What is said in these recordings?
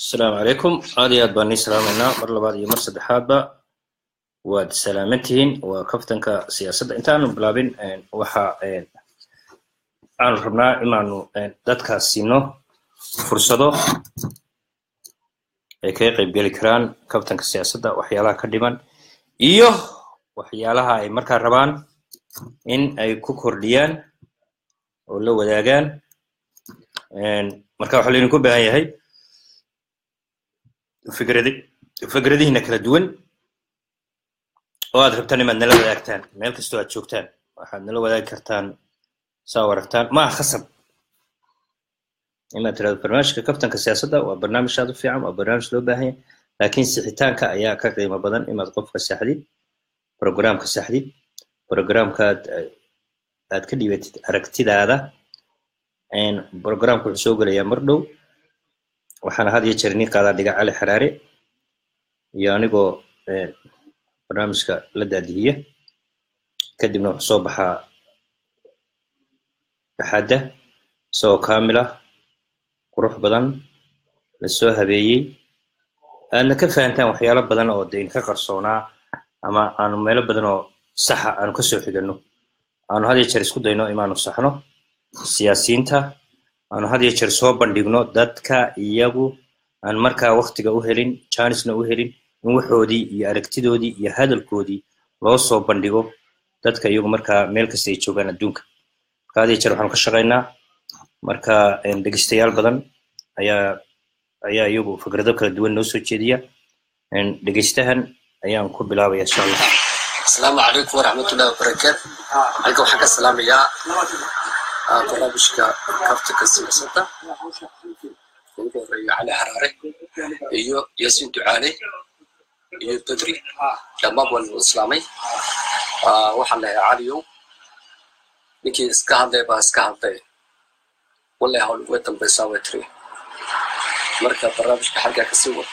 asalaamu calaykum aad iyo aad baan nii salaamaynaa mar labaad iyo mar saddexaadba waad salaaman tihiin waa kaftanka siyaasadda intaanu bilaabin waxa aanu rabnaa inaanu dadkaas siino fursado ay kaga qaybgeli karaan kaftanka siyaasadda waxyaalaha ka dhiman iyo waxyaalaha ay markaa rabaan in ay ku kordhiyaan oo la wadaagaan marka waxaa laydinku baahan yahay fikradi fikradihiina kala duwan oo aad rabtaan inaad nala wadaagtaan meel kastoo aad joogtaan waxaad nala wadaagi kartaan saa aragtaan ma aha khasab inaad tirahdo barnaamijka kaftanka siyaasadda waa barnaamij aad u fiican waa barnaamij loo baahan yahay laakiin sixitaanka ayaa ka qiimo badan inaad qofka saxdid programka saxdid programkaad aad ka dhibatid aragtidaada programka wuxuu soo gelayaa mar dhow waxaana had iyo jeer nii qaadaa dhiga cali xaraare iyo anigoo barnaamijka la daadihiya kadibna wuxuu soo baxaa axadda isagoo kaamil ah qurux badan lasoo habeeyey aadna ka fahantaan waxyaalo badan oo de inka qarsoonaa ama aanu meelo badan oo saxa aanu kasoo xigano aanu had iyo jeer isku dayno inaanu saxno siyaasiyiinta aanu had iyo jeer soo bandhigno dadka iyagu aan markaa waktiga u helin janisna u helin in waxoodii iyo aragtidoodii iyo hadalkoodii loo soo bandhigo dadka iyagu markaa meel kasta ay joogaan adduunka marka had iyo jeer waxaanu ka shaqaynaa marka dhegeystayaal badan ayaa ayaa iyagu fikrado kala duwan noo soo jeediya dhegeystahan ayaan ku bilaabaya insha allah asalaamu calaykum waraxmatullahi wabarakaatu halka waxaan ka salaamayaa barnaamijka kaftanka siyaasadda ugu horeeya cali xaraare iyo yaasiin ducaale iyo bedri dhammaan waan u islaamay waxaan lahay caliyow ninkii iska hadlay baa iska hadlay wallahi hawl uga dambaysaa way tiri marka barnaamijka xaggaa kasii wad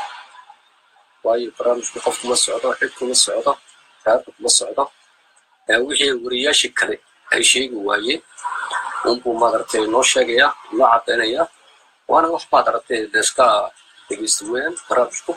waayo barnaamijku qof kuma socdo cid kuma socdo raadka kuma socdo wixii wariyaashii kale ay sheegi waayeen unbuu maaragtay noo sheegaya noo caddaynaya waana wax baad aragtay de iska dhegeysta weeyaan barnaamijku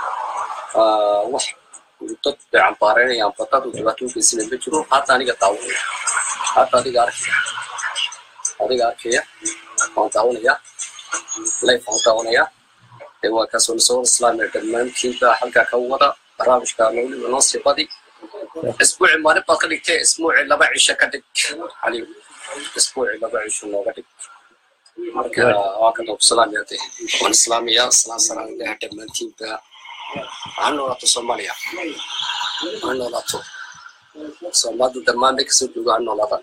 wax dad bay cambaaraynayaan badad uu dhibaato u geysanay ma jiro hadda aniga daawanaya hadda adiga arkaya adiga arkaya waan daawanaya life waan daawanaya dee waa kaasoo nasoo islaamaya dhammaantiinba halkaa ka wada barnaamijka weliba noo sii badi isbuuci maalin baad ka dhigtay isbuuci laba cisho ka dhig caliw isbuuci laba cisho nooga dhig marka waa ka doob salaamaya de waan islaamaya salaan salaan ilaha dhammaantiinba ha noolaato soomaaliya ha noolaato soomaalida dhammaan bay kasoo jooga ha noolaada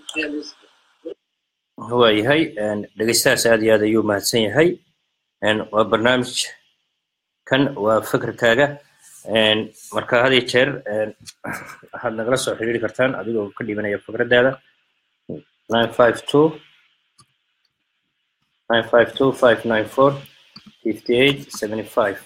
waa yahay dhegeystahaas aad iyo aad ayuu mahadsan yahay waa barnaamij kan waa fikirkaaga marka had iyo jeer waxaad nagala soo xiriiri kartaan adigoo ka dhibanaya fikraddaada nine five two nine five two five nine four fifty eight seventy five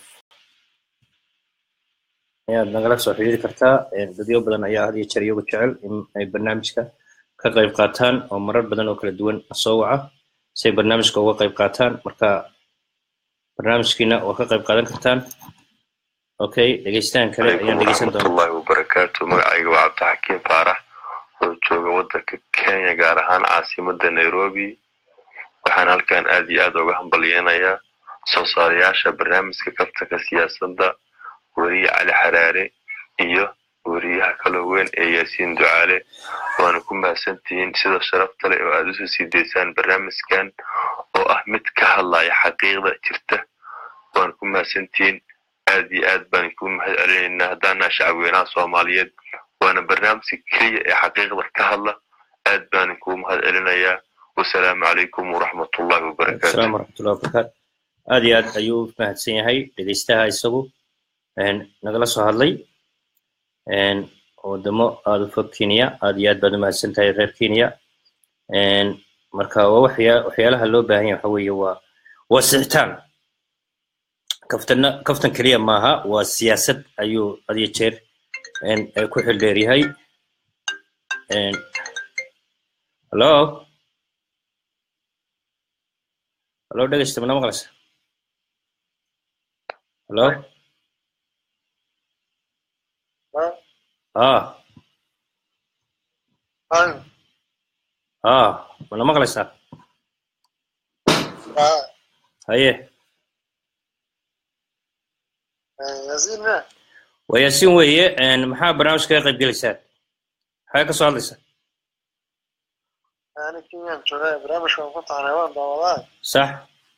ayaad nagala soo xiriiri kartaa dadyo badan ayaa had iyo jeer iyagu jecel in ay barnaamijka ka qayb qaataan oo marar badan oo kala duwan soo waca si ay barnaamijka uga qayb qaataan marka barnaamijkiina waa ka qayb qaadan kartaan okay dhegeystahan kale ayaan dhegeysan doonaa waraxmatullahi wabarakaatu magacayga waa cabdixakiim faarax oo jooga waddanka kenya gaar ahaan caasimadda nairobi waxaan halkan aad iyo aad uga hambalyeynayaa soo saarayaasha barnaamijka kaftanka siyaasadda weriye cali xaraare iyo weriyaha kaloo weyn ee yaasiin ducaale waana ku mahadsantihiin sida sharafta leh oo aad usoo sii daysaan barnaamijkan oo ah mid ka hadlaya xaqiiqda jirta waana ku mahadsantihiin aad iyo aad baan kuu mahad celinaynaa haddaanaa shacabweynaha soomaaliyeed waana barnaamijka keliya ee xaqiiqda ka hadla aad baan kuu mahad celinayaa wasalaamu calaykum waraxmatullahi wabarakaatu asalaam waraxmatullahi wabarakaatu aad iyo aad ayuu mahadsan yahay dhegeystaha isagu nagala soo hadlay wadamo aada u fog kenya aad iyo aad baad u mahadsan tahay reer kenya marka waa waxya waxyaalaha loo baahan yahay waxa weeye waa waa sixitaan kaftana kaftan keliya maaha waa siyaasad ayuu had iyo jeer ku xildheer yahay hallo hallo dhegeysta mana maqlaysa hallo ah ah mana maqlaysaa haye waa yaasiin weeye maxaa barnaamijka ka qayb gelaysaan maxaa ka soo hadlaysaa أنا كيان جوغاي برامج waan ku tahnay waan daawadaa sax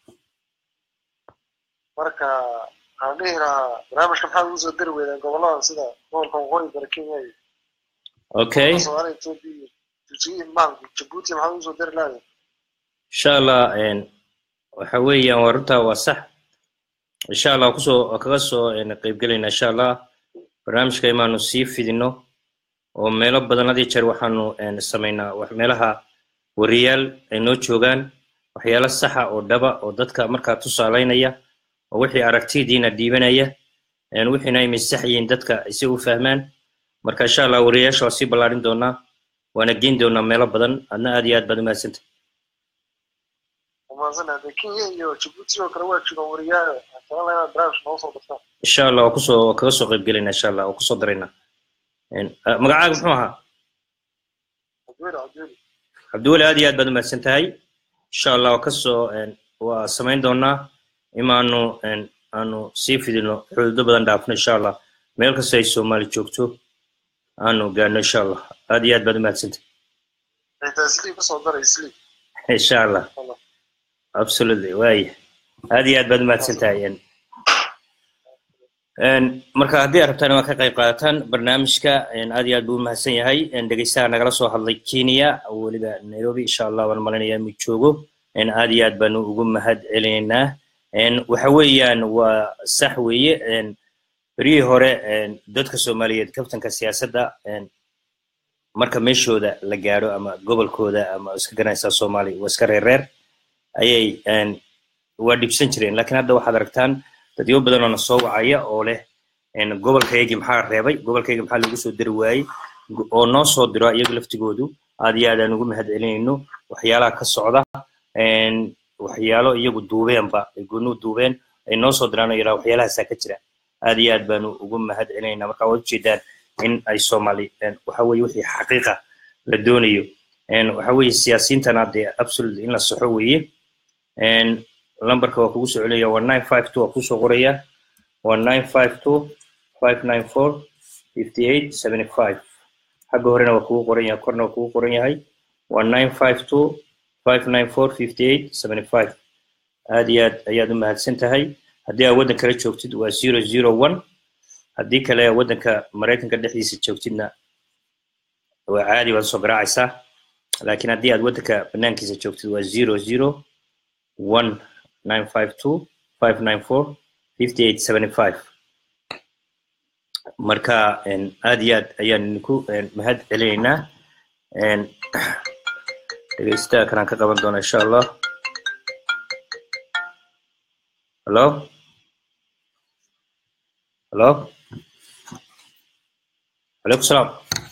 marka waxaan dhihi lahaa barnaamijka maxaad ugu soo dari weydaan gobollada sida gobolka waqooyi bari kenya iyo okay soomaaliya etoobiya iyo jijigi maanku jabuuti maxaad ugu soo dari lahayd insha allah waxa weeyaan waa runtaa waa sax insha allah kusoo kaga soo qaybgelayna insha allah barnaamijka imaanu sii fidino oo meelo badan had iyo jeer waxaanu samaynaa wax meelaha wariyaal ay noo joogaan waxyaalo saxa oo dhaba oo dadka markaa tusaalaynaya oo wixii aragtidiina dhiibanaya wixiina ay misax yihiin dadka si u fahmaan marka insha allah wariyayaasha waa sii ballaarin doonaa waana geyn doonaa meelo badan adna aad iyo aad baad umahadsanta umahadsana de kenya iyo jabuuti oo kale waa joogaan wariyaal waxaan jeclaan lahaa inaad barnaamijka noogu soo dartaan insha allah waa kusoo waa kaga soo qaybgelayna insha allah waa kusoo daraynaa magacaaga muxuu ahaa cabdiweli cabdiweli cabdiweli aad iyo aad baad umahadsan tahay insha allah waa kasoo waa samayn doonaa imaanu aanu sii fidino xuduudo badan dhaafno insha allah meel kasta ay soomaali joogto aanu gaadhno insha allah aad iyo aad baad umahadsantahay xitaa slii kasoo daray slii insha allah absolutely waaya aad iyo aad baad umahadsan tahay marka haddii aad rabtaan inaad ka qayb qaadataan barnaamijka aad iyo aad buu umahadsan yahay dhegeystaha nagala soo hadlay kenya weliba nairobi insha allah waan malaynayaa inuu joogo aad iyo aad baanu ugu mahad celinaynaa waxa weeyaan waa sax weeye beryihii hore dadka soomaaliyeed kabtanka siyaasadda marka meeshooda la gaadho ama gobolkooda ama iska garanaysaa soomaali waa iska reerreer ayay waa dhibsan jireen lakiin hadda waxaad aragtaan dadyo badan oo na soo wacaya oo leh gobolkaygii maxaa reebay gobolkaygii maxaa lagu soo dari waayey oo noo soo diro iyaga laftigoodu aad iyo aad aan ugu mahad celinayno waxyaalaha ka socda waxyaalo iyagu duubeenba ay goonu duubeen ay noo soo diraan oo yidhaha waxyaalahaasaa ka jira aad iyo aad baanu ugu mahad celinayna marka waad ujeedaan in ay soomaali waxa weye wixii xaqiiqa la doonayo waxa weye siyaasiyiintana dee absolutely in la saxo weeye lambarka waa kugu soo celinaya waa nine five two waa kusoo qoraya waa nine five two five nine four fifty eight seventy five xagga horena waa kugu qoran yahay korna waa kugu qoran yahay waa nine five two five nine four fifty eight seventy five aad iyo aad ayaad u mahadsan tahay haddii aad waddan kala joogtid waa zero zero one haddii kale waddanka maraykanka dhexdiisa joogtidna waa caadi waad soo garaacaysaa laakiin haddii aad waddanka banaankiisa joogtid waa zero zero one nine five two five nine four fifty eight seventy five marka aad iyo aad ayaan idinku mahad celinaynaa dhegeystaha kalaan ka qaban doona insha allah hello hello عليكم السلام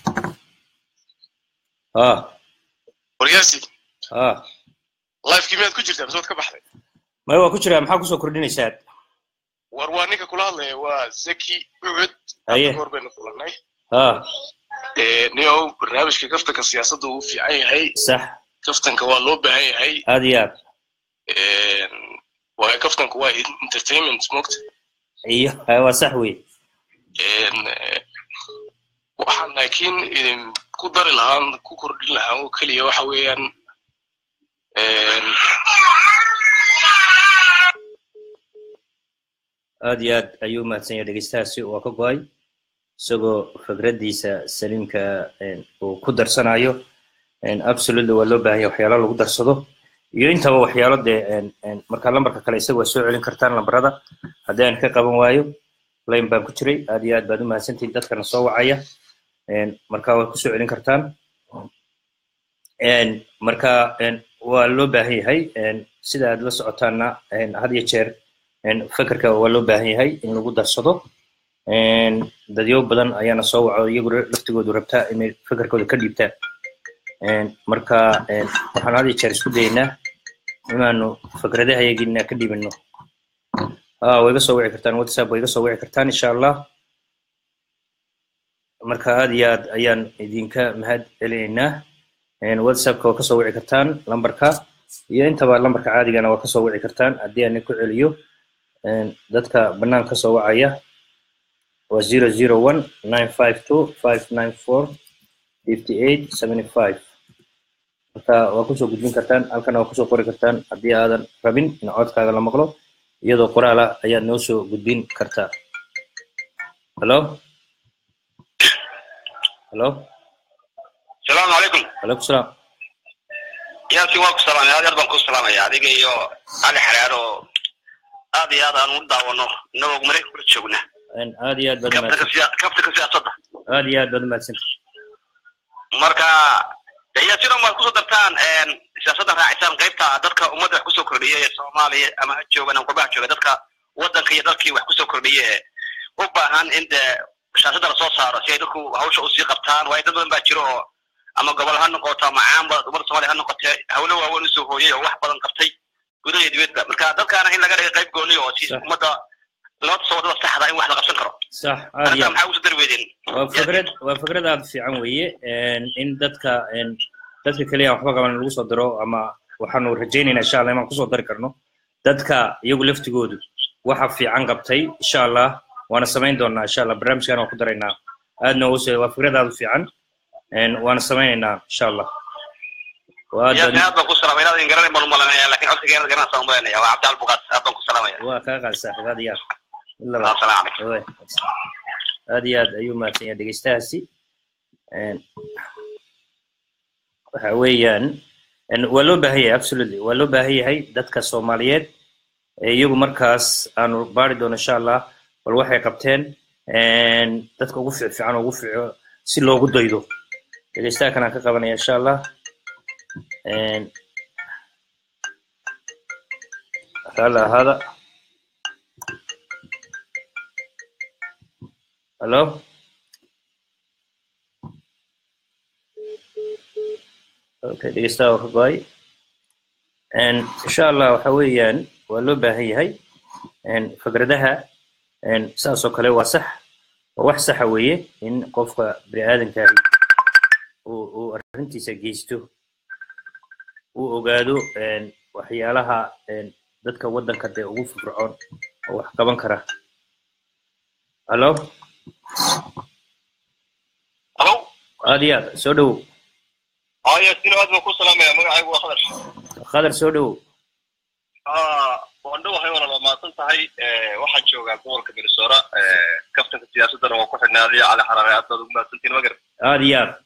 اه waryaasi اه lifekii miyaad ku jirtaa misood ka baxday maya waa ku jiraa maxaa kusoo kordhinaysaa war waa ninka kula hadlaya waa zaki ucud Haye. hor baynu kulanay اه niyow barnaamijka kaftanka siyaasadda uu fiican yahay صح kaftanka waa loo baahan yahay aad iyo aad waa kaftanka waa entertainment mogta iyo ah, waa sax wey waxaan laakiin idin ku dari lahaan ku kordhin lahaan oo keliya waxa weeyaan aad iyo aad ayuu umahadsan yahay dhegeystahaasi waa ka go-ay isagoo fikraddiisa saliimka een, uu ku darsanayo een, absolutely waa loo baahan yahay waxyaalo lagu darsado iyo intaba waxyaalo dee een, een, marka lambarka kale isaga waa soo celin kartaan lambarada haddii aan ka qaban waayo line baan ku jiray aad iyo aad baad umahadsantihin dadkana soo wacaya een, marka waa kusoo celin kartaan een, marka een, waa loo baahan yahay een, sida aad la socotaana een, had iyo jeer een, fekerka waa loo baahan yahay in lagu darsado een, dadyo badan ayaana soo waco iyagu laftigoodu rabtaa inay fekerkooda ka dhiibtaan een, marka een, waxaan had iyo jeer isku dayaynaa inaanu fikradaha yagiina ka dhiibino ah way iga soo wici kartaan whatsapp way iga soo wici kartaan insha allah marka aad iyo aad ayaan idinka mahad celinaynaa Een, whatsappka waa kasoo wici kartaan lambarka iyo intaba lambarka caadigana waa kasoo wici kartaan haddii aan ku celiyo Een, dadka bannaan kasoo wacaya waa zero zero one nine five two five nine four fifty eight seventy five marka waa kusoo gudbin kartaan halkana waa kusoo qori kartaan haddii aadan rabin in codkaaga la maqlo iyadoo qoraal ah ayaad noo soo gudbin kartaa hello hello salaamu calaykum calaykum salaam yaasi waa ku salaamay aad yar baan ku salaamaya adiga iyo cali xaraar oo aad iyo aad aan u daawano inagoo maraykan kula joogna Een, aad iyo aad baad kabtanka umahadsan siya- kabtanka siyaasadda aad iyo aad baad umahadsanta marka de yaasina maad kusoo dartaan een, siyaasadda raacisaan qaybta dadka ummadda wax kusoo kordhiya ee soomaaliya ama ha joogan ama qurbaha jooga dadka waddanka iyo dalkii wax kusoo kordhiya ee u baahan in de siyaasadda lasoo saaro si ay dadku hawsha usii qabtaan waayo dad badan baa jiro oo ama gobol ha noqoto ama caamba ummadda soomaaliya ha noqotee hawlo waaweyn usoo hooyay oo wax badan qabtay gudaha iyo dibadda marka dadkaana in laga dhiga qayb gooniya oo si Sax. ummadda loo tuso wadada saxda in wax la qabsan karo sax aad iyo arrintaa aad maxaa ugu darweedeen waa fikrad waa fikrad aad u fiican weeye Een, in dadka een, dadka keliya waxba qaban lagu soo diro ama waxaanu rajaynaynaa insha allah inaan kusoo dari karno dadka iyagu laftigoodu waxa fiican qabtay insha allah waana samayn doonaa insha allah barnaamijkan waan ku daraynaa aadna use waa fikrad aad u fiican Een, waana samaynaynaa insha allah waa aad yaasi baad aad baan ku salaamay inaad in garanay baan u malanaya laakiin codsiga inaad garanaysaa umalanaya waa cabdi albuqaas aad baan ku salaamaya waa kaa qaad saaxiib aad iyo aad mid labaad assalaamu calaykum Owe. aad iyo aad ayuu mahadsan yahay dhegeystahaasi Een, waxa weeyaan een, waa loo baahan yahay absolutely waa loo baahan yahay dadka soomaaliyeed ee iyagu markaas aanu baari doono insha allah bal waxay qabteen een, dadka ugu fiicfiican oo ugu fiico si loogu daydo dhegeystaha kanaan ka qabanaya insha allah Een, raalli ahaada hello okay dhegeystaha waa ka go-ay Een, insha allah waxa weeyaan waa loo baahan yahay Een, fikradaha een, saas oo kale waa sax waa wax saxa weeye in qofka bini aadamkaahi uu uu arrintiisa geysto uu ogaado een, waxyaalaha een, dadka waddanka dee ugu firfircoon oo wax qaban kara hallo halo aad iyo aad soo dhowow aa yaasiin aad baan ku salaamaya magacaygu waa khadar khadar soo dhowow waan dhowahay walaal waa mahadsan tahay waxaan joogaa gobolka minnesota kaftanka siyaasaddana waa ku xidhnaaday cali xaraare aad baad ugu mahadsantiin magar aad iyo aad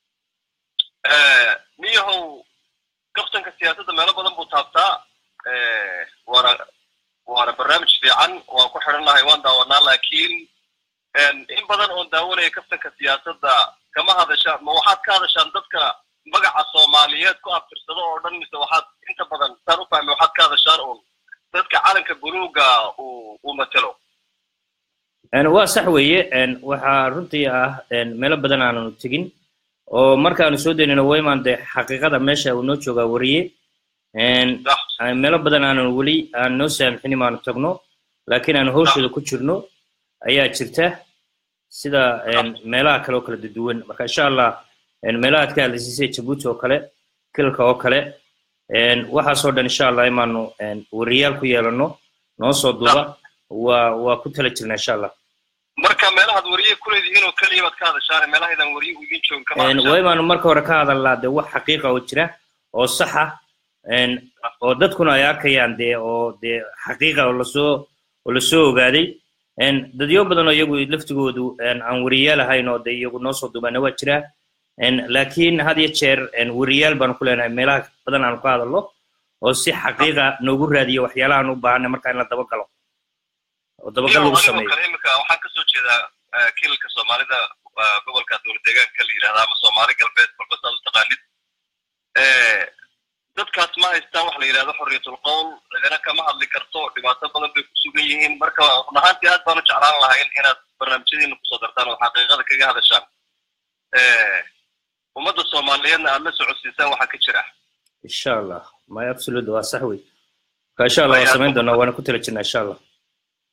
miyahow kaftanka siyaasadda meelo badan buu taabtaa waana waana barnaamij fiican waan ku xidhannahay waan daawanaa laakiin in badan oon daawanaya kaftanka siyaasadda kama hadashaan ma waxaad ka hadashaan dadka magaca soomaaliyeed ku abtirsado oo dhan mise waxaad inta badan saan u fahmay waxaad ka hadashaan uun dadka calanka buluuga uu uu matelo Een, waa sax weeye een, waxaa runtii ah een, meelo badan aananu tegin oo markaanu soo daynayno waymaan dee xaqiiqada meesha uu noo joogaa wariye Een, sax aan meelo badan aanan weli aan noo saamxinin maanu tagno laakiin aan hawshooda ku jirno ayaa jirta sida een, meelaha kale oo kala duwan marka insha allah een, meelaha aad ka hadlaysay sida jabuuti oo kale kilka oo kale een, waxaasoo dhan insha allah imaanu een, wariyaal ku yeelano noo soo duuba waa waa ku tala jirna insha allah marka meelahaad wariye ku leedihiin oo keliya baad ka hadashaan meelahaydan wariye u idin joogin kama Een, hadashaan waa imaanu marka hore ka hadalnaa dee wax xaqiiqa oo jira oo sax ah een, oo dadkuna ay arkayaan dee oo dee xaqiiqa oo lasoo oo lasoo ogaaday een, dadyo badan oo iyagu laftigoodu een, aan wariyaal ahayn oo dee iyagu noo soo duubaana waa jira een, laakiin had iyo jeer een, wariyaal baanu ku leenahay meelaha badan aanu ka hadalno oo si xaqiiqa noogu raadiyo waxyaalaha aan u baahanay marka in la dabagalo oo dabagal lagu anigoo sameeyo kale imika waxaan kasoo jeedaa eh, kilalka soomaalida eh, gobolka dowlad deegaanka la yidhahda ama soomaali galbeed kolba saad u taqaanid Eh, dadkaas ma haystaan wax la yidhahdo xorriyatul qowl cidina kama hadli karto dhibaato badan bay ku sugan yihiin marka run ahaantii aad baan u jeclaan lahayn inaad barnaamijyadiina kusoo dartaan oo xaqiiqada kaga hadashaan Eh, ummadda soomaaliyeedna aad la socodsiisaan waxaa ka jira insha allah my absolute waa sax wey marka insha allah waan samayn doonaa waana ku tala jirnaa insha allah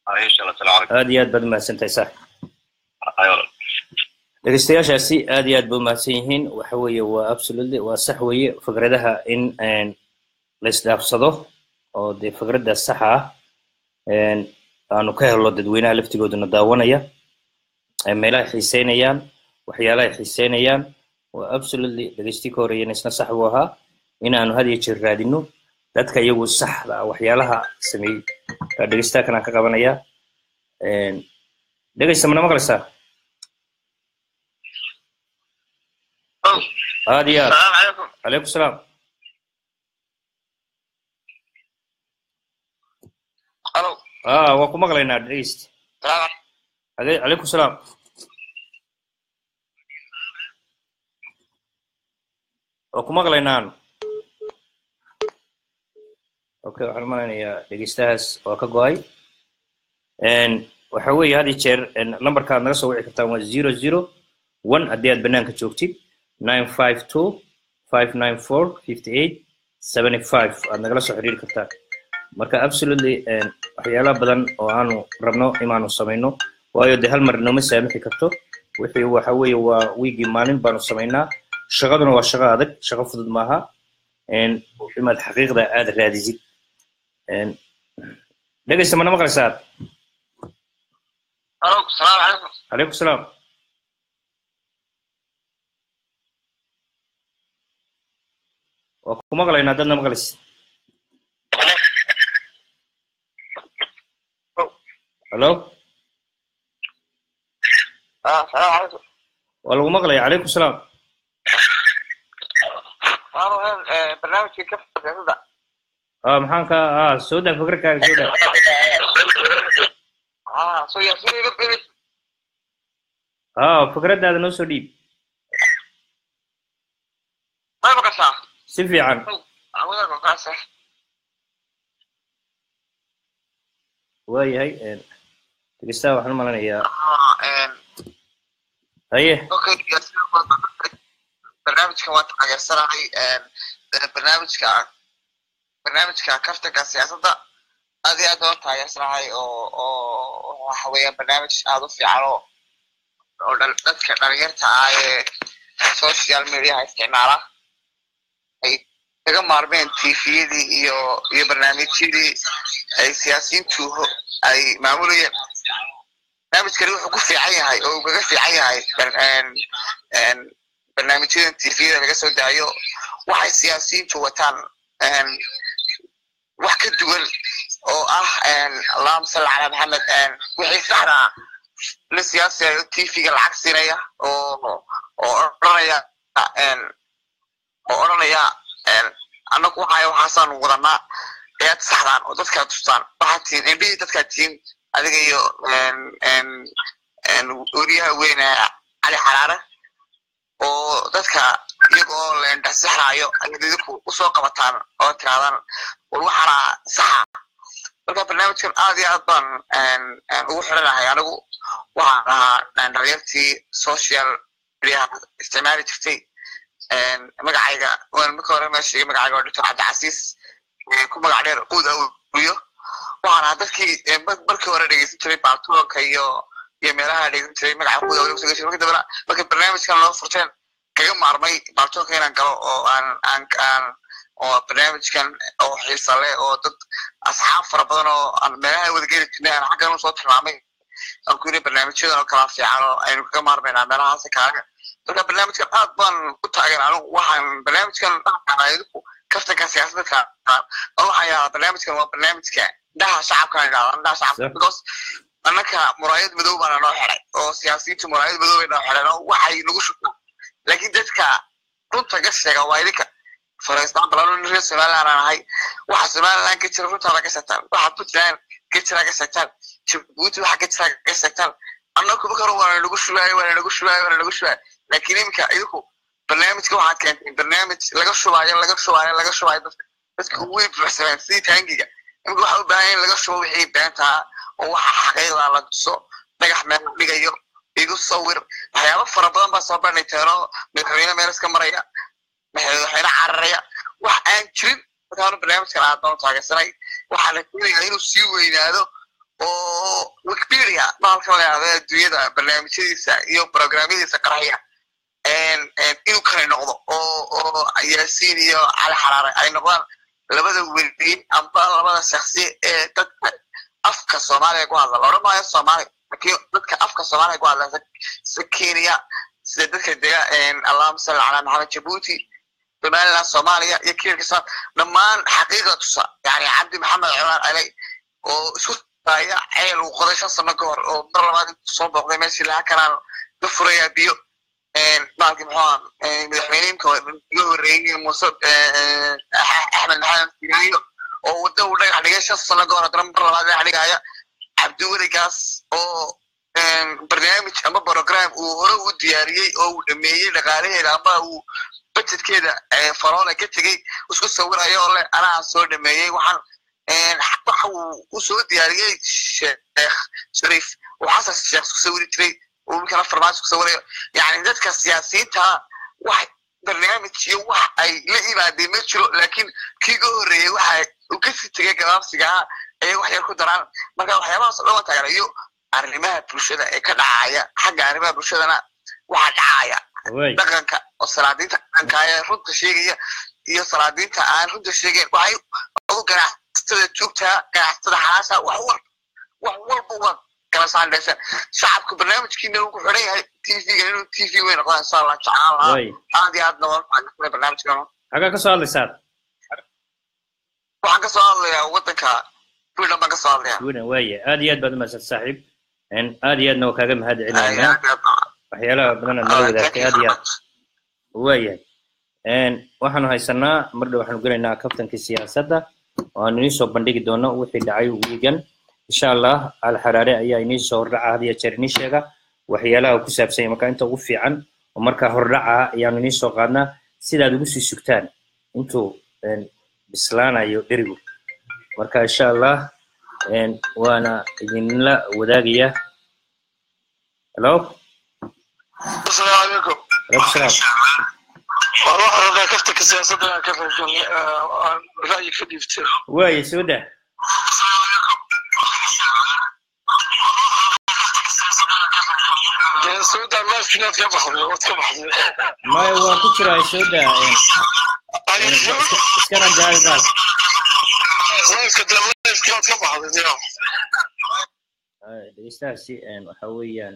Ay, insha Allah, salaam calaykum. aad iyo aad baad umahadsantahay saaxib Ay, walaal. dhegeystayaashaasi aad iyo aad bay umahadsan yihiin waxa weeye waa absolutely waa sax weeye fikradaha in een, la isdhaafsado oo dee fikradda saxa ah een, aanu ka helo dadweynaha laftigooduna daawanaya ee meelaha ay xiiseynayaan waxyaalaha ay xiiseynayaan waa absolutely dhegeystii ka horeeyana isna sax buu ahaa in aanu had iyo jeer raadino dadka iyagu saxda ah waxyaalaha sameeyey Ka dhegeystaa kanaan ka qabanayaa Een, dhegeysta mana maqlaysaa aad iyo aad Salaam calaykum. calaykum salaam Hello. ah waa ku maqlaynaa dhegeyst Salaam Ade- calaykum salaam waa ku maqlaynaan okay waxaan malaynayaa dhegeystahaas waa ka go-ay Een, waxa weeye had iyo jeer een, lambarka aad naga soo wici kartaan waa zero zero one haddii aad banaanka joogtid nine five two five nine four fifty eight seventy five aad nagala soo xiriiri kartaan marka absolutely een, waxyaalaha badan oo aanu rabno inaanu samayno waayo de hal mar nooma saamixi karto wixii waxa weeye waa wiigii maalin baanu samaynaa shaqaduna waa shaqo adag shaqo fudud maaha Een, inaad xaqiiqda aad raadisid Een, dhegeysta mana maqlaysaa Hello. Salaam calaykum. calaykum salaam waa ku maqlaynaa dadna maqlaysid hallo Ah, salaam calaykum. waa lagu maqlaya calaykum salaam Waanu een, eh, barnaamijkii ka siyaasadda. ah maxaan ka ah soo daa fikirkaaga soo daa Ah, soo yaasiin iga beri. ah fikraddaada noo soo dhiib Ma maqashaa? si fiican Awada ko kaasa. waayahay een, dhegeystaha waxaan u malanayaa Ah, een, haye okay, yaasiin waa barnaamijkan waa taageersanahay een, eh, barnaamijka barnaamijka kaftanka siyaasadda aad iyo aad waan taageersanahay oo oo waxa weeyaan barnaamij aad u fiican oo oo dhal- dadka dhalinyarta ah ee social mediaha isticmaala ay kaga maarmeen tviyadii iyo iyo barnaamijyadii ay siyaasiyiintu ho- ay maamulayeen barnaamijkani wuxuu ku fiican yahay oo uu kaga fiican yahay bar- een- een barnaamijyadan tviyada laga soo daayo waxay siyaasiyiintu wataan een, wax ka duwan oo ah een, allahuma salli calaa maxamed een, wixii saxda ah la siyaasiyayo tvga lacag siinaya oo oo odhanaya een, oo odhanaya een, annagu waxaya waxaasaanu wadanaa ayaad saxdaan oo dadkaa tustaan waxaad tihiin indhihii dadkaa tihiin adiga iyo een, een, een, weriyaha weyne cali xaraare oo dadka iyagoo leendhasixraayo ayaad idinku usoo qabataan oo tirahdaan war waxaana saxa marka barnaamijkan aad iyo aad baan een, een, ugu xiranahay anigu waxaan ahaa een, dhalinyartii social mediaha isticmaali jirtay een, magacayga waan marka hore meesha sheegay magacayga waa doctor cabdicasiis ee ku magac dheer uud awriyo waxaan ahaa dadkii ee, mar- markii hore dhegeysan jiray baartoonka iyo iyo meelaha dhegeysan jiray magaca uud awriyo kusoo marka dambena marka barnaamijkan loo furteen kaga maarmay baartoonka inaan galo oo aan aan aan oo barnaamijkan oo xiisa leh oo dad asxaab fara badan oo aan meelaha wada geli jirnay aan xaggan usoo tilmaamay aan ku yiri barnaamijyadan oo kala fiican oo aynu kaga maarmaynaa meelahaasi kaaga marka barnaamijkan aad baan ku taageera anigu waxaan barnaamijkan idinku kaftanka siyaasadka oo waxaan yahaa barnaamijkan waa barnaamijka dhaha shacabka aan idhahdaa dhaha shacabka Sure. because annaka muraayad madow baana noo xiray oo siyaasiyiinta muraayad madow bay noo xireen oo waxay nagu shubtaan laakiin dadka runta ka sheega waa idinka for example anu nin reer somaliland aan ahay waxa somaliland ka jira runtaada ka sheegtaan waxa puntland ka jira ka sheegtaan jabuuti waxa ka jira ka sheegtaan annagu marka hore waana nagu shubaayo waana nagu shubaayo waana nagu shubaayo laakiin iminka idinku barnaamijka waxaad keentay barnaamij laga shubaayo laga shubaayo laga shubaayo dadka dadka ugu weyn buuxsameen sidii taangiga iminka waxa u baahan in laga shubo wixii beentaa oo waxa xaqiiqda la tuso dhagax meel la dhigayo igu sawir waxyaabo fara badan baa soo bandhig teeno madaxweyne meel iska maraya madaxweyne cararaya wax aan jirin markaana barnaamijkan aad baan u taageersanay waxaa la keenayaa inuu sii weynaado oo wikipedia bahalka la yidhahdo adduunyada barnaamijyadiisa iyo programyadiisa qaraya inuu kale noqdo oo oo yaasiin iyo cali xaraare ay noqdaan labada weliin amba labada shaksi ee dadka afka soomaaliya ku hadla loodhan maayo soomaali lakin dadka afka soomaaliya ku hadla sida kenya sida dadka dega allahuma salli calaa maxamed jabuuti somaliland soomaaliya iyo kirkistan dhammaan xaqiiqa tusa yani cabdi maxamed cumar aley oo isku aya ceel uu qoday shan sano ka hor oo mar labaad intuu soo booqday meeshii laha kanaan ka furayaa biyo maalki muxuu madaxweyneinka iga horreeyey muuse axmed maxamed firaayo oo wadda uu dhagax dhigay shan sano ka hor haddana mar labaad dhagax dhigaya cabdiweligaas oo barnaamij ama program uu hore u diyaariyey oo uu dhameeyey dhaqaalaheeda ama uu budgetkeeda faroole ka tegey isku sawirayo oo leh anaa soo dhameeyey waxaan waxa uu u soo diyaariyey sheekh shariif uu xasan sheekh isku sawiri jiray uu winkana farmaajo isku sawirayo yani dadka siyaasiyiinta wax barnaamij iyo wax ay la imaadeen ma jiro laakiin kii ga horreeyey waxa uu kasii tegay gabaabsigaa ayay wax yar ku daraan marka waxyaabahaas o dhan waa taageerayo arrimaha bulshada ee ka dhacaya xagga arrimaha bulshadana waxaa dhacaya dhaqanka oo salaadiinta dhaqanka ee runta sheegaya iyo salaadiinta aan runta sheegayn waxay adu ganacsatada joogtaa ganacsatada xalaasha wax wal wax walba waa kala saandhaysan shacabka barnaamijkiina uu ku xidhan yahay tvga inuu tv weyn noqdo insha allah jeclaan lahaa aad iyo aadna waan faanay barnaamijkan xagaa ka soo hadlaysaad waxaan ka soo hadlayaa waddanka sweden baan ka soo hadlayaa sweden waaya aad iyo aad baad umahadsanta saaxiib aad iyo aadna waa kaaga mahad celinaynaa waxyaalaha badan aad nala wadaagtay aad iyo aad waayahay waxaanu haysanaa mar dhow waxaanu gelaynaa kaftankii siyaasadda oo aanu inii soo bandhigi doono wixii dhacay wiigan insha allah alxaraare ayaa inii soo hordhaca had iyo jeer inii sheega waxyaalaha ku saabsan marka inta ugu fiican oo markaa hordhaca ayaanu inii soo qaadnaa sidaad ugu sii sugtaan intuu bislaanayo dherigu marka insha allah waana idinla wadaagaya hello asalaamu calaykum alaikum salaam waan waxaan rabaa kaftanka siyaasadda inaan ka qaybgalnay aan ra'yi ka dhiibtay waaye soo dah dee sawda lifekinaad ka baxday waad ka baxday maya waan ku jiraa soo dah iskana gaaridaal lifeka dee lifekinaad ka baxday dee dhegeystahaasi waxa weeyaan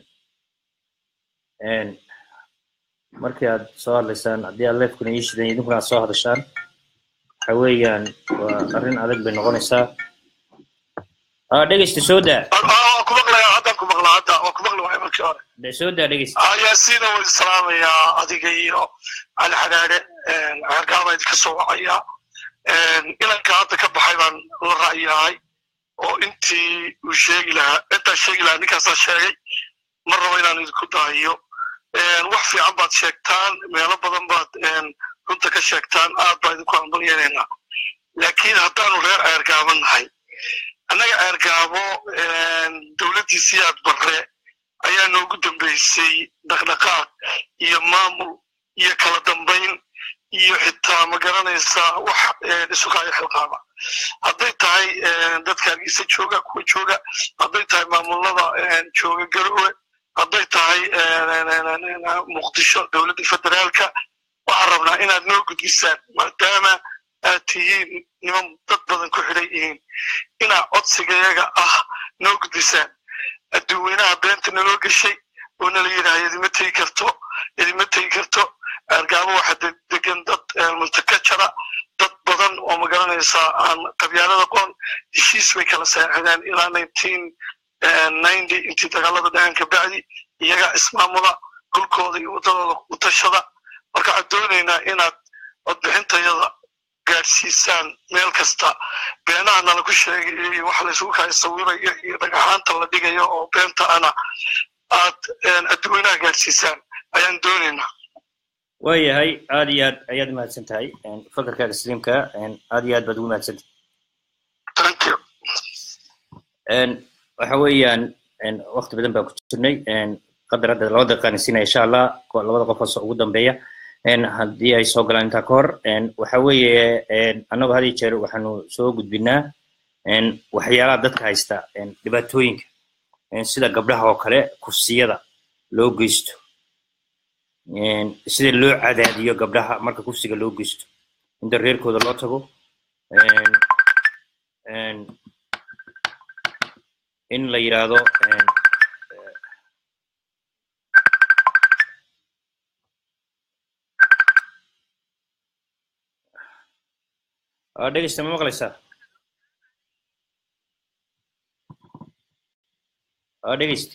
markii aad soo hadlaysaan haddii aad leefkuna ii shidan idinkuna aad soo hadashaan waxa weeyaan waa arrin adag bay noqonaysaa dhegeysta soo daa waan ku maqlayaa haddaan ku maqlaa hadda waan ku maqli waaya markii hore de soo daa dhegeysta yaasiina waan islaamayaa adiga iyo cali xadhaadhe hargaabaa idinka soo wacaya inanka hadda ka baxay baan la ra'yahay oo intii uu sheegi lahaa intaa sheegi lahaa ninkaasaa sheegay mar rabo inaan idinku daahiyo wax fiican baad sheegtaan meelo badan baad runta ka sheegtaan aad baa idinku hambalyeelaynaa laakiin haddaanu reer ceergaabo nahay annaga ceergaabo dowladdiisii aad barre ayaa noogu dambeysay dhaqdhaqaaq iyo maamul iyo kala dambayn iyo xitaa ma garanaysaa wax isukaayo xilqaaba hadday tahay dadka hargeysa jooga kuwa jooga hadday tahay maamulada jooga garowe hadday tahay muqdisho dowladda federaalka waxaan rabnaa inaad noo gudbisaan maadaama aad tihiin niman dad badan ku xidhan yihiin inaad codsigayaga ah noo gudbisaan adduunweynaha beenta naloo geshay oo nala yidhaha idima tegi karto idima tegi karto argaabo waxa degan dad multakajara dad badan oo magaranaysaa aan qabyaalada qoon heshiis bay kala saaxideen ilaa nineteen ninety intii dagaalada dhacan ka bacdi iyagaa ismaamula dhulkooda iyo waddadooda u tashada marka waxaan doonaynaa inaad codbixintayada gaadhsiisaan meel kasta beenaha nala ku sheegayo iyo waxa laysugu kala sawirayo iyo dhagaxaanta la dhigayo oo beenta ana aad adduweynaha gaadhsiisaan ayaan doonaynaa waayahay aad iyo aad ayaad umahadsan tahay fakarkaaga sliimka aad iyo aad baad ugu mahadsan thank you waxa weeyaan wakti badan baan ku jirnay qadar hadda laba daqiiqaan siinaya insha allah labada qof oo ugu dambeeya haddii ay soo galaan intaa ka hor waxa weeye annagu had iyo jeer waxaanu soo gudbinaa waxyaalaha dadka haysta dhibaatooyinka sida gabdhaha oo kale kursiyada loo geysto sida loo cadaadiyo gabdhaha marka kursiga loo geysto inta reerkooda loo tago in la yidhaahdo dhegeysta ma maqlaysaa dhegeyst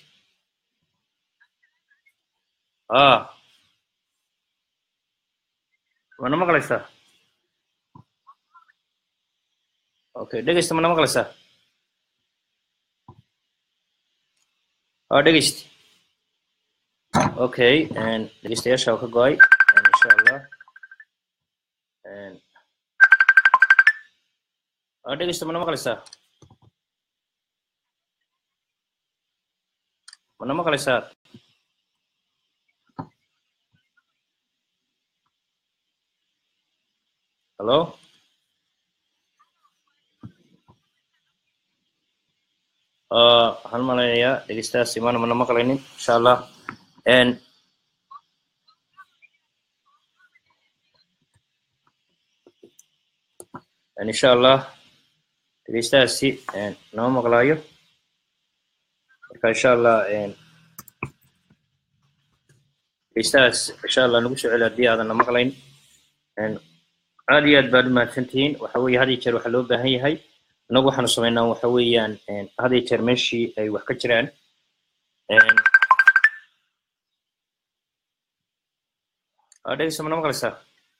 mana maqlaysaa okay dhegeysta mana maqlaysaa dhegeyst okay dhegeystayaasha ka go-ay insha allah dhegeysta mana maqlaysaa mana maqlaysaa hallo waxaan malaynayaa dhegeystayaas imaana mana maqlaynin insha allah insha allah dhegeystahaasi nama maqlaayo marka insha allah dhegeystahaas insha allah nagu soo celi haddii aadan na maqlayn aad iyo aad baad umahadsantihiin waxa weeye had iyo jeer waxaa loo baahan yahay inagu waxaanu samaynaa waxa weeyaan had iyo jeer meeshii ay wax ka jiraan dhegeysta mana maqlaysaa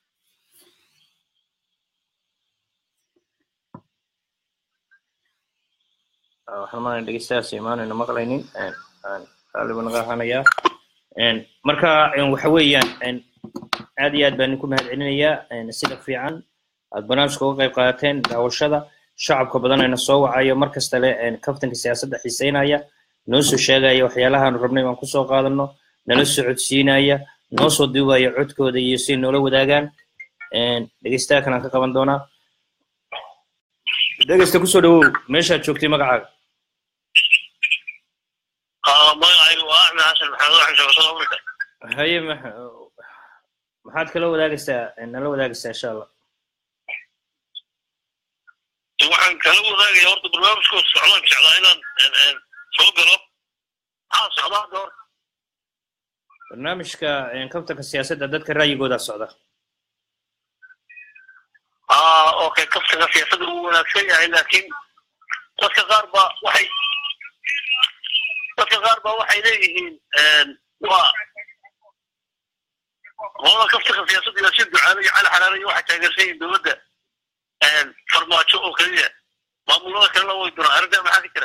waxaan maanaya dhegeystayaas imaanayna maqlaynin qaaliba naga ahanayaa marka waxa weeyaan aad iyo aad baan idinku mahad celinayaa sida fiican aad barnaamijka uga qayb qaadateen daawashada shacabka badanayna soo wacayo mar kasta le kaftanka siyaasadda xiiseynaya noo soo sheegaya waxyaalahaanu rabnay baan kusoo qaadano nala socodsiinaya noo soo duubaya codkooda iyo si noola wadaagaan dhegeystaha kalaan ka qaban doonaa dhegeysta kusoo dhawow meeshaad joogtay magacaaga magacaygu waa axmed xasan maxamed waxaan jooga south africa haye maxaad kala wadaagaysaa nala wadaagaysaa insha allah waxaan kala wadaagaya horta barnaamijkooda socdaan jeclaa inaan soo galo maxaa socda hadda hor barnaamijka kabtanka siyaasadda dadka ra'yigooda socda okay kaftanka siyaasadda uu wanaagsan yahay laakiin dadka qaar ba waxay dadka qaar ba waxay leeyihiin waa qolada kaftanka siyaasadda yaasiin ducaale iyo cali xalaale iyo waxay taageersan yihiin dowladda farmaajo oo keliya maamulada kalena way duraan arrintaa maxaa ka jira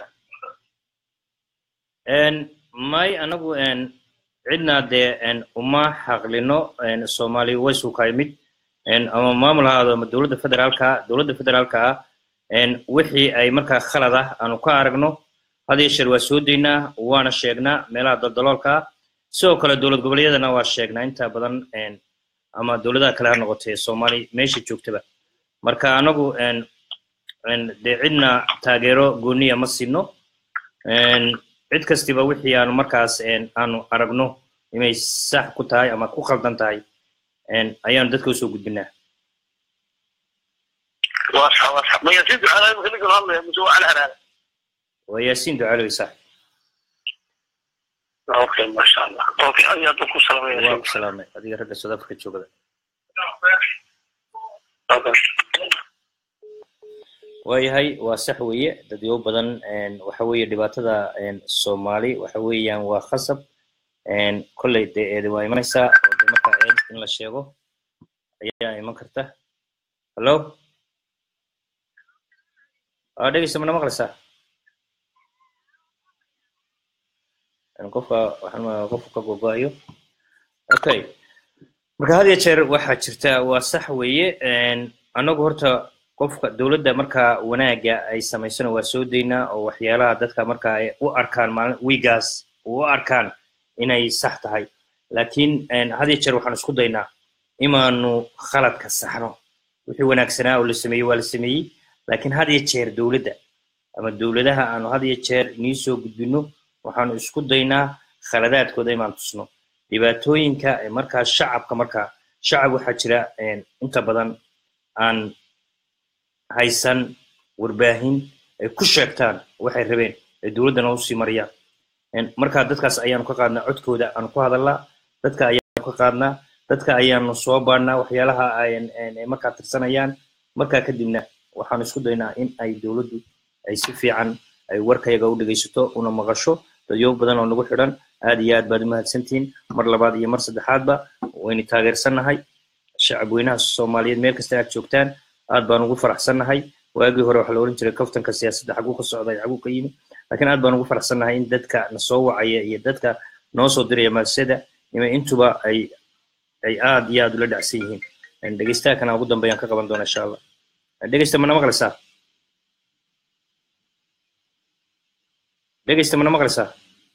may anagu cidna dee uma xaqlino soomaali waysu ka yimid ama maamul ha ahaado ama dowladda federaalka dowladda federaalka ah wixii ay markaa khalad ah aanu ka aragno had iyo sheer waa soo daynaa waana sheegnaa meelaha daldaloolka ah sidoo kale dowlad goboleedyadana waa sheegnaa inta badan ama dowladaha kale ha noqotee soomaali meesha joogtaba marka anagu dee cidna taageero gooniya ma sino cid kastiba wixii aanu markaas aanu aragno inay sax ku tahay ama ku khaldan tahay ayaanu dadka usoo gudbinaa ma yaasiin ducaalaay marka ninkan hadlaya mise waa cali haraale waa yaasiin ducaalowy sax okay masha allah okay ayaad ku salamaya waa ku salaamay adiga ragga south africa joogada waayahay waa sax weeye dadyo badan waxa weeye dhibaatada soomaali waxa weeyaan waa khasab kolley dee eedi waa imanaysaa oo de markaa eed in la sheego ayaa iman karta hallo aa dhegeysta mana maqlaysaa qofka waxaan qofka ka gogo-ayo okay marka had iyo jeer waxaa jirta waa sax weeye annagu horta qofka dowladda markaa wanaaga ay samaysano waa soo daynaa oo waxyaalaha dadka markaa ay u arkaan maalin wiigaas u arkaan inay sax tahay laakiin had iyo jeer waxaan isku daynaa imaanu khaladka saxno wixii wanaagsanaa oo la sameeyey waa la sameeyey laakiin had iyo jeer dowladda ama dowladaha aanu had iyo jeer inii soo gudbino waxaanu isku daynaa khaladaadkooda inaan tusno dhibaatooyinka ee markaa shacabka markaa shacab waxaa jira inta badan aan haysan warbaahin ay ku sheegtaan waxay rabeen ay dowladdana usii mariyaan markaa dadkaas ayaanu ka qaadnaa codkooda aanu ku hadalnaa dadka ayaanu ka qaadnaa dadka ayaanu soo baadhnaa waxyaalaha ay markaa tirsanayaan markaa kadibna waxaanu isku daynaa in ay dowladdu ay si fiican ay warkayaga u dhegaysato una maqasho dadyo badan oo nagu xidhan aad iyo aad baad u mahadsantihiin mar labaad iyo mar saddexaadba waynu taageersannahay shacab weynaha soomaaliyeed meel kasta aad joogtaan aad baan ugu faraxsannahay waagii hore waxaa la oran jiray kaftanka siyaasadda xaguu ka socda iyo xaguu ka yimi laakiin aad baan ugu faraxsannahay in dadka na soo wacaya iyo dadka noo soo diraya maasada ima intuba ay ay aad iyo aad ula dhacsan yihiin dhegeystaha kana ugu dambeeyaan ka qaban doona insha allah dhegeysta mana maqlaysaa dhegeysta mana maqlaysaa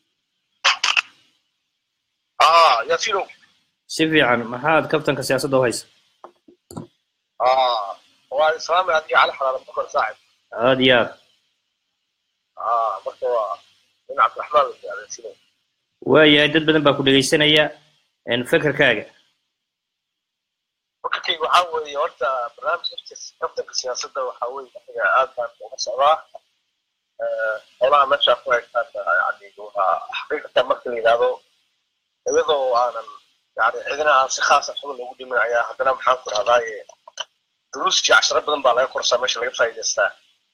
ah yasino si fiican maxaad kaftanka siyaasadda u haysa ah waa islaamay adiga cali xalaal bakar saaxib aad iyo aad ah marka waa nin cabdiraxmaan yasino waayahay dad badan baa ku dhegeysanaya fekerkaaga fakarkayga waxaa weeye horta barnaamijka kaftanka siyaasadda waxaa weeye aniga aad baan uga socdaa howlaha meesha ku haystaan yani waa xaqiiqatan marka la yidhaahdo iyadoo aanan yani cidina aan si khaasa xubin loogu dhimin ayaa haddana maxaan ku dhahdaaye duruuskii casharo badan baa laga korsaa meesha laga faa'iidaystaa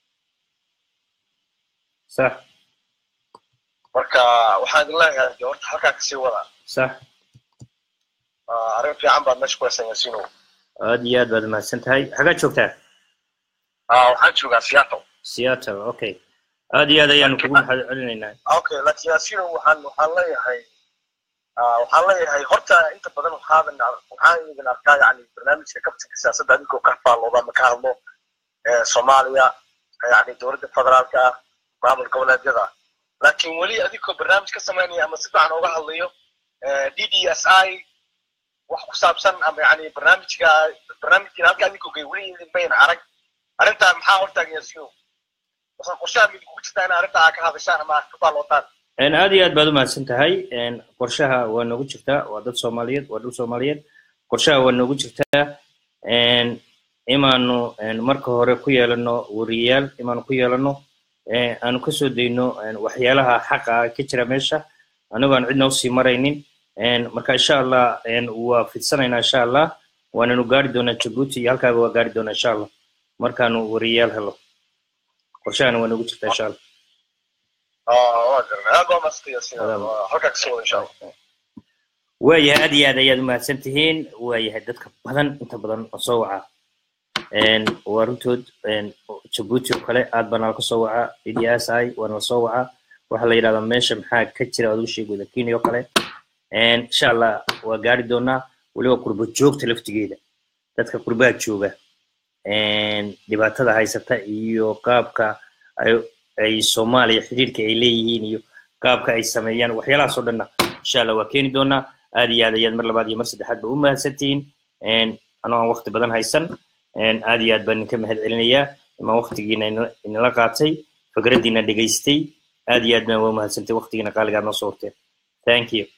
sax marka waxaan idin leeyahay de horta halkaa kasii wada sax arrin fiican baad meesha ku haysan yasino aad iyo aad baad mahadsan tahay xagaad joogtaa waxaan joogaa seattle seattle okay aad iyo aad ayaanu kugu mahad celinaynaa okay laakiin yasino waxaan waxaan leeyahay waxaan leeyahay horta inta badan waxaadan waxaan idin arkaa yani barnaamijka kabtanka siyaasadda adinkoo ka faallooda ama ka hadlo soomaaliya yani dowladda federaalka ah maamul goboleedyada laakiin weli adinkoo barnaamij ka samaynaya ama si fiican uga hadlayo d d s i wax ku saabsan ama yani barnaamijka barnaamijkiina halka adinkoo gay weli idin bayn arag arrintaa maxaa hortaagan yasino waxaa qorshaha mid kugu jirtaa in arrinta aa ka hadashaan ama ka faallootaan aad iyo aad baad u mahadsan tahay qorshaha waa noogu jirtaa waa dad soomaaliyeed waa dhul soomaaliyeed qorshaha waa noogu jirtaa imaanu marka hore ku yeelano wariyayaal imaanu ku yeelano aanu kasoo dayno waxyaalaha xaqa ka jira meesha anagoo aan cidna usii maraynin marka insha allah waa fidsanaynaa insha allah waananu gaari doonaa jabuuti iyo halkaaba waa gaari doonaa insha allah markaanu wariyayaal helo qorshahana waa noogu jirtaa insha allah waayahay aad iyo aad ayaad umahadsan tihiin waayahay dadka badan inta badan oo soo waca waa runtood jabuuti oo kale aad baa nala ka soo wacaa d s i waa nala soo wacaa waxaa la yidhahdaa meesha maxaa ka jira aad u sheegooda kenya oo kale insha allah waa gaari doonaa weliba qurbo joogta laftigeeda dadka qurbaha jooga dhibaatada haysata iyo qaabka ay ay soomaaliya xidhiirka ay leeyihiin iyo qaabka ay sameeyaan waxyaalahaas oo dhanna insha allah waa keeni doonaa aad iyo aad ayaad mar labaad iyo mar saddexaad ba u mahadsantihiin anoo aan waqti badan haysan aad iyo aad baan idinka mahad celinayaa imaan waqtigiina inala qaatay fikraddiina dhegaystay aad iyo aad baan waa mahadsantay waqtigiina qaaligaad noo soo horteen thank you